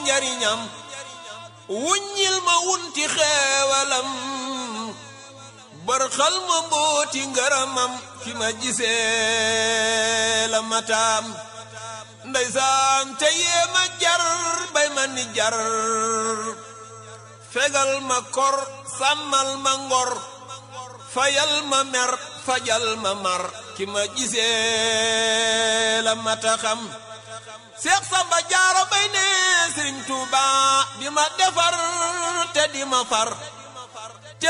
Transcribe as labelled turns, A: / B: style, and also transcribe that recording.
A: njariñam wuññil ma wunti xeewalam bërxal ma mbooti ngërëmam ki ma gisee la mataam ndeysaan te yee ma jar bay ma ni jar fegal ma kor sàmmal ma ngor fayal ma mer fajal ma mar ki ma gisee la mataxam seex samba jaaro bay ne sëriñ tuuba di ma defar te di ma far